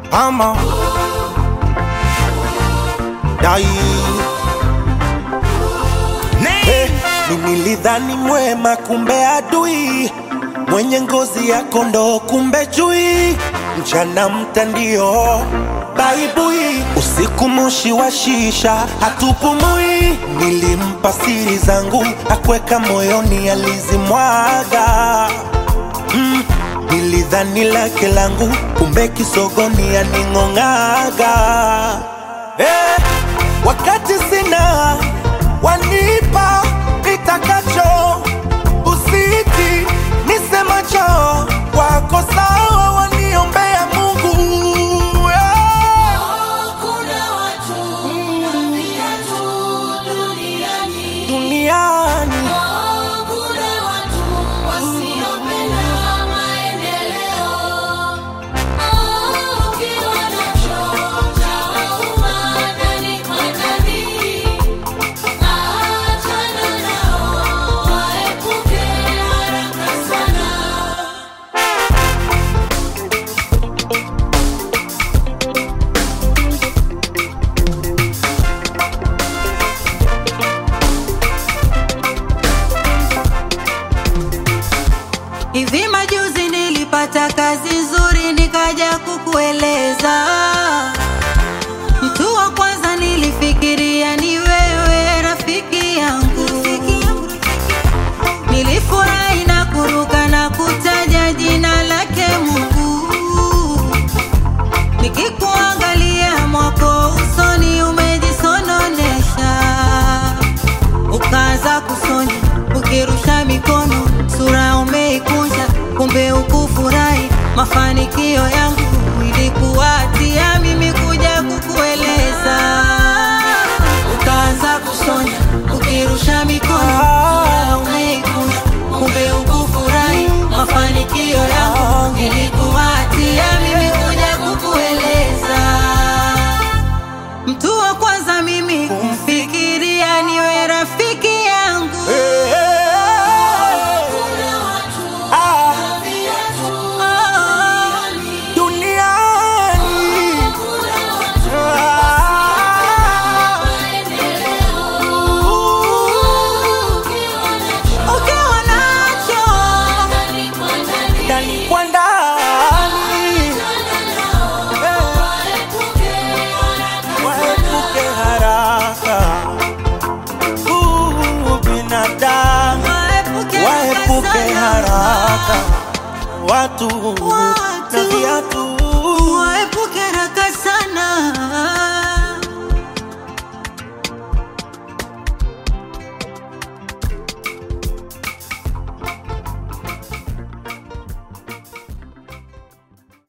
ama dai hey, nilidhani mwema kumbe adui mwenye ngozi ya kondoo kumbe chui mchana mtandio baibui usiku moshi wa shisha hatupumui nilimpa siri zangu akweka moyoni alizimwaga mm, nilidhani lake langu kumbe kisogoni aning'ong'aga eh, wakati sina wanipa nitakacho usiti nisemacho wako sawa waniombea mungu eh. Kuna watu na viatu duniani. duniani Oh, kuna watu wasiopenda maendeleo. Oh, ukiwa nacho chawauma ndani kwa ndani. Achana nao, waepuke haraka sana. Hivi majuzi nilipata kazi nzuri nikaja kukueleza. Mtu wa kwanza nilifikiria ni wewe rafiki yangu. Nilifurahi na kuruka na kutaja jina lake Mungu. Nikikuangalia mwako usoni umejisononesha ukaanza kusonya ukirusha mikono, sura umeikunja, kumbe ukufurahi mafanikio yangu. Ilikuwa hatia mimi kuja kukueleza, ukaanza kusonya ukirusha mikono, sura umeikunja, kumbe ukufurahi mafanikio yangu. Ilikuwa hatia mimi kuja kukueleza mtu wa kwanza mimi kumfikiria niwe rafiki yangu Eh, eh, Kuna watu ah, na viatu Oh, duniani kuna watu Ah, maendeleo. Ukiwa nacho ukiwa nacho ndani kwa ndani. ndani kwa ndani Eh, waepuke haraka Uh, binadamu waepuke waepuke sana. haraka watu Wa-